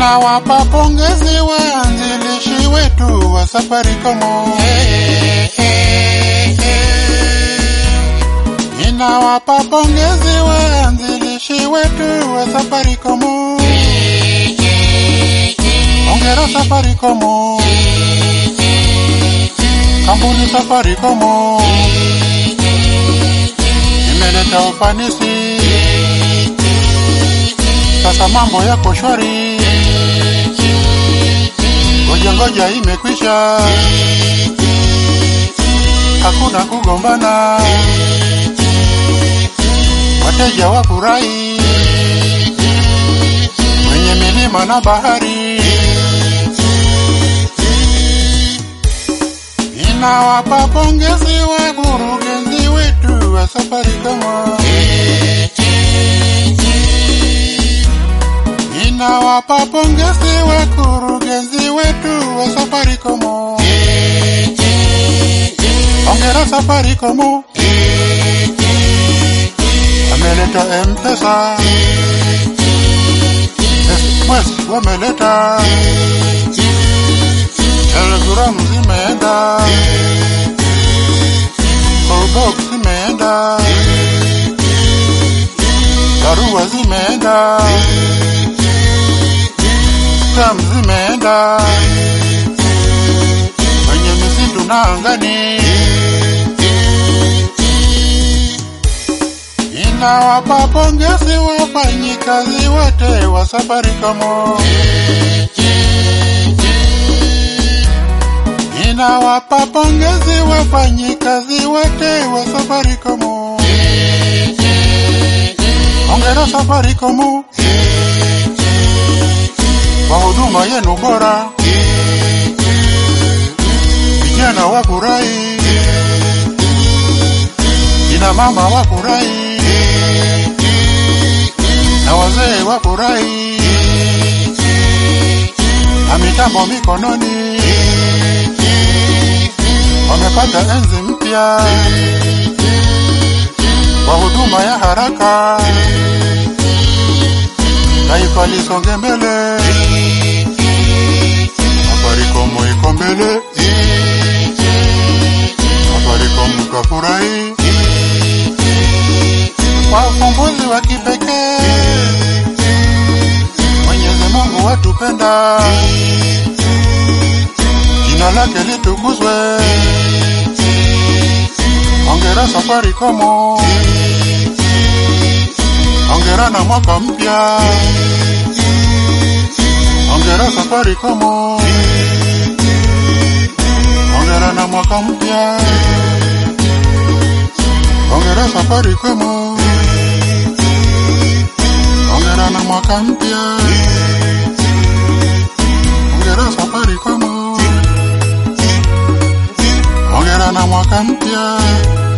Ninawapa pongezi waanzilishi wetu wa Safaricom. Ninawapa pongezi waanzilishi wetu wa Safaricom. Hongera Safaricom. Kampuni Safaricom imeleta ufanisi, sasa mambo yako shwari. Ngoja ngoja imekwisha, hakuna kugombana, wateja wafurahi, kwenye milima na bahari. Ninawapa pongezi wakurugenzi wetu wa Safaricom. Ninawapa pongezi wakurugenzi wetu wa Safaricom. Hongera Safaricom. Ameleta M-Pesa. Express wameleta. Telegram zimeenda. Callbox zimeenda. Barua zimeenda. Stam zimeenda. Kwenye misitu na angani. Ninawapa pongezi wafanyikazi wote wa Safaricom. Ninawapa pongezi wafanyikazi wote wa Safaricom. Hongera Safaricom kwa huduma yenu bora. Vijana wafurahi, kina mama wafurahi, na wazee wafurahi, na mitambo mikononi wamepata enzi mpya kwa huduma ya haraka, taifa lisonge mbele, Safaricom iko mbele, Safaricom kafurahi kwa ufumbuzi wa kipekee, Mwenyezi Mungu watupenda, jina lake litukuzwe. Hongera Safaricom, hongera na mwaka mpya, hongera Safaricom, hongera na mwaka mpya, hongera Safaricom, hongera na mwaka mpya, hongera Safaricom, hongera na mwaka mpya.